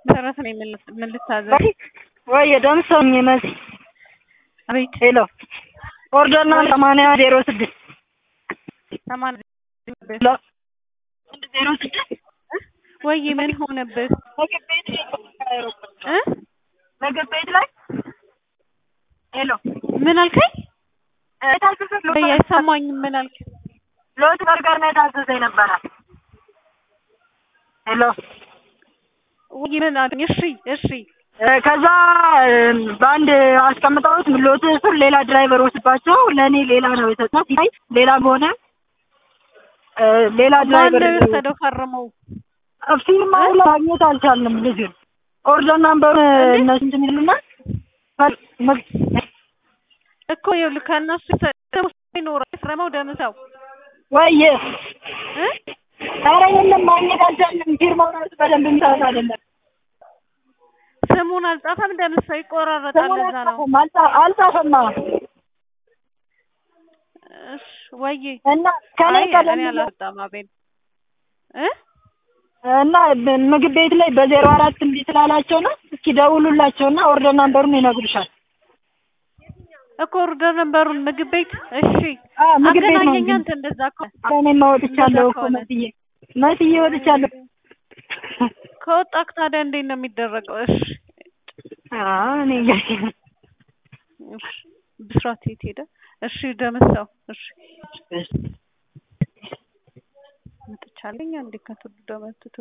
መሰረት ነኝ። ምን ልት- ምን ልታዘዝ? ወይ ወይ ደምሰውኝ መሲ አቤት ሄሎ ኦርደር ና ሰማንያ ዜሮ ስድስት ሰማንያ ሄሎ ዜሮ ስድስት ወይ ምን ሆነብህ ምግብ ቤት ላይ እ ምግብ ቤት ላይ ሄሎ ምን አልከኝ? የታዘዘ ወይ አይሰማኝም። ምን አልክ? ሎት በርገር ነው የታዘዘ ነበረ። ሄሎ ወይ ምን አልከኝ? እሺ እሺ እ ከዛ እ በአንድ አስቀምጠውት ሎት ስር ሌላ ድራይቨር ወስባቸው ለእኔ ሌላ ነው የሰጡት። ሲታይ ሌላ በሆነ እ ሌላ ማን ድራይቨር ነው የወሰደው? ፈርመው ፊርማው ማግኘት አልቻልንም። ልጁን ኦርደር ናምበሩ እነሱ እንትን ይሉና ፈል- መግ- እኮ ይኸውልህ ከእነሱ ይኖራል ፈርመው ደምሰው ወይ እ ኧረ የለም ማግኘት አልቻልንም። ፊርማው ራሱ በደንብ እንታት አይደለም ስሙን አልጻፈም። ደምሰው ይቆራረጣል። ስሙን ለዛ ነው አልጻፈም አልጻ- አልጻፈማ እሺ ወይ እና ከኔ አይ ቀደም እኔ ብሎ አላወጣም። አቤል እ እና በ- ምግብ ቤት ላይ በዜሮ አራት እምቢ ስላላቸው ነው። እስኪ ደውሉላቸውና ኦርደር ናምበሩን ይነግሩሻል። እኮ ኦርደር ነበሩን ምግብ ቤት እሺ፣ አ ምግብ ቤት ነው አገናኘኝ። እንጂ አንተ እንደዛ ከሆነ እኔማ ወጥቻለሁ እኮ ከሆነ። መስዬ መስዬ ወጥቻለሁ። ከወጣክ ታዲያ እንዴት ነው የሚደረገው? እሺ አዎ እኔ እንግዲህ እሺ፣ ብስራት የት ሄደ? እሺ ደምሰው እሺ መጥቻለኝ። አንዴ ከትውልድ መጥቶ